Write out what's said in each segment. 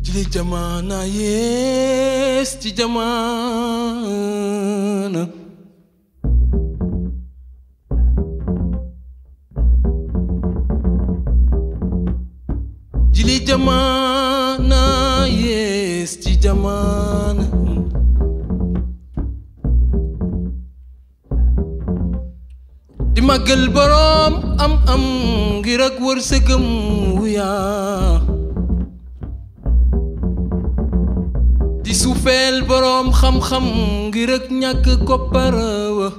jili jamaana yees ci jamaana jili jamaana yees ci jamaana di màggal boroom am am ngir ak wërsëgam wuyaa di suufeel boroom xam-xam ngir ak ñàkk kopparawa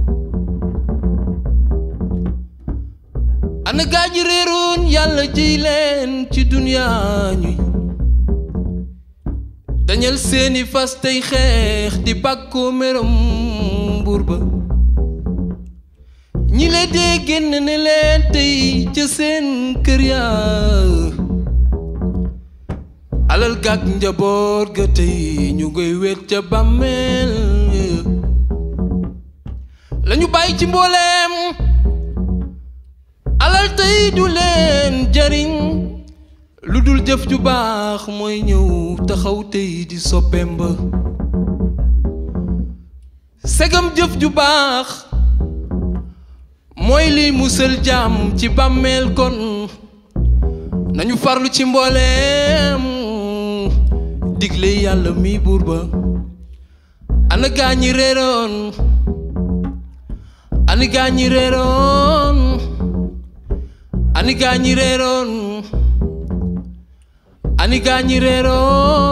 ana gaa ñi réeroon yàlla jiy leen ci duniyaa ñuy dañal seeni fas tey xeex di bàkkoo meram buur ba ñi le dee génn ne leen tey ca seen kër yaa alal gàk njaboot ga tey ñu koy wet ca bàmmeel lañu bàyyi ci mbooleem alal tey du leen jariñ lu dul jëf ju baax mooy ñëw taxaw tey di soppeem ba segam jëf ju baax mooy liy musal jaam ci bàmmeel kon nañu farlu ci mbooleem digle yàlla mi buur ba ana gaa ñi réeroon ani gaa ñi réeroon ani gaa ñi réeroon ani gaa ñi réeroon